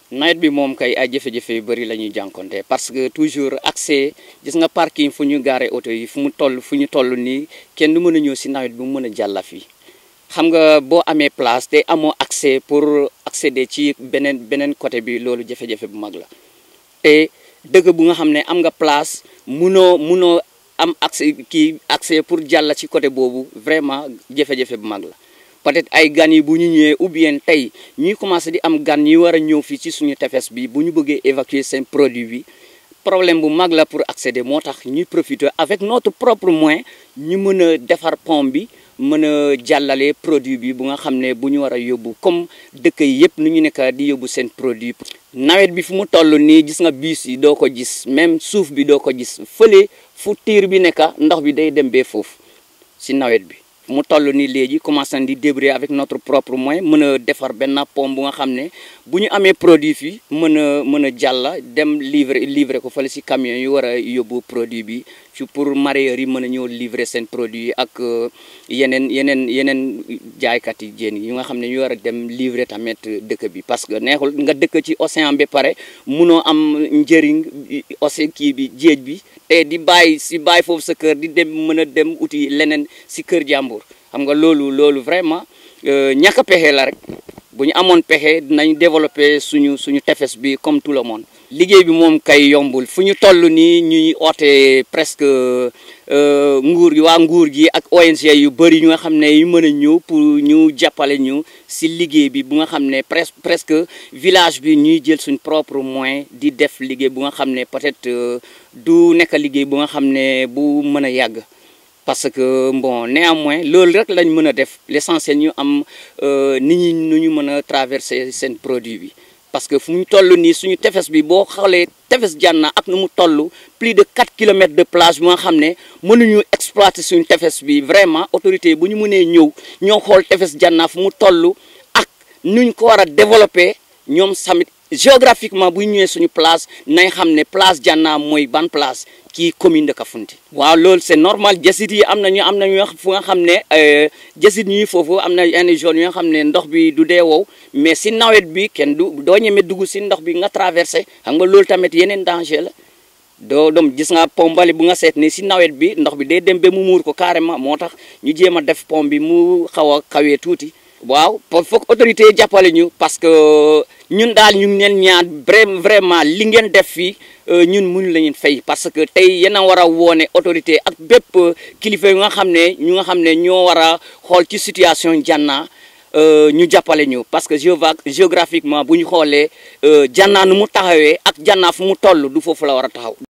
nawet bi moom kay ay jafe-jafe yu bëri la ñuy jànkonte parce que toujours accès gis nga parking fu ñu gaare oto yi fu mu toll fu ñu toll nii kenn du mën a ñëw si nawet bi mu mën a jàlla fii xam nga boo amee place te amoo accès pour accéder ci beneen beneen côté bi loolu jafe-jafe bu mag la te dëgg bu nga xam ne am nga place munoo munoo am accès kii accès pour jàll ci côté boobu vraiment jafe-jafe bu mag la peut-être ay gan yi bu ñu ñëwee ou bien tey ñuy commencé di am gan ñi war a ñëw fii ci suñu tefes bi bu ñu bëggee évacuer seen produit bi problème bu mag la pour accéder moo tax ñuy profiter avec notre propre moyen ñu mën a defar pont bi mën a jàllale produit bi bu nga xam ne bu ñu war a yóbbu comme dëkk yi yëpp nu ñu nekk di yóbbu seen produit nawet bi fu mu toll nii gis nga bus yi doo ko gis même suuf bi doo ko gis fële fu tiir bi nekk ndox bi day dem bee foofu si nawet bi mu toll nii léegi commencé di débrouiller avec notre propre moyen mën a defar benn pont bu nga xam ne bu ñu amee produit fii mën a mën a jàll dem livrer livrer ko fële si camion yi war a yóbbu produit bi ci pour mareyeurs yi mën a ñëw livrer seen produit ak yeneen yeneen yeneen jaaykat yi jën yi nga xam ne ñu war a dem livrer tamit dëkk bi parce que neexul nga dëkk ci océan bi pare munoo am njëriñ océan kii bi géej bi te di bàyyi si bàyyi foofu sa kër di dem mën a dem uti leneen si kër jàmbur xam nga loolu loolu vraiment ñàkk a pexe la rek bu ñu amoon pexe dinañ développer suñu suñu tefes bi comme tout le monde. liggéey bi moom kay yombul fu ñu toll nii ñuy oote presque nguur gi waa nguur gi ak ONG yu bëri ñu nga xam ne yu mën a ñëw pour ñu jàppale ñu si liggéey bi bu nga xam ne presque presque village bi ñuy jël suñ propre moyen di def liggéey bu nga xam ne peut-être du nekk liggéey bu nga xam ne bu mën a yàgg. parce que bon néanmoins loolu rek lañ mën a def l'essentiel ñu am nit ñi nu ñu mën a traverser seen produit bi parce que fu ñu toll nii suñu tefes bi boo xoolee tefes Janna ak nu mu toll plus de 4 kilomètres de plage bu nga xam ne mënuñu exploiter suñu tefes bi vraiment autorité bu ñu mënee ñëw ñoo xool tefes Janna fu mu toll ak nuñ ko war a développer ñoom samit géographiquement bu ñu ñëwee suñu place nañ xam ne place Janna mooy ban place kii commune de Kafountine waaw loolu c'est normal jasit yi am nañu am nañu fu nga xam ne jasit ñuy foofu am na yenn zone yoo xam ne ndox bi du dee wow mais si nawet bi kenn du doo ñeme dugg si ndox bi nga traversé xam nga loolu tamit yeneen danger la doo doom gis nga pont bali bu nga seet ni si nawet bi ndox bi day dem ba mu muur ko carrément moo tax ñu jéem a def pont bi mu xaw a kawee tuuti waaw foog autorité yi jàppale ñu parce que ñun daal ñu ngi leen ñaan vraiment li ngeen def fii ñun mënu la ñu fay parce que tey yéen a war a woone autorité ak bépp kilifa yu nga xam ne ñu nga xam ne ñoo war a xool ci situation Janna ñu jàppale ñu parce que géographiquement bu ñu xoolee Janna nu mu taxawee ak Janna fu mu toll du foofu la war a taxaw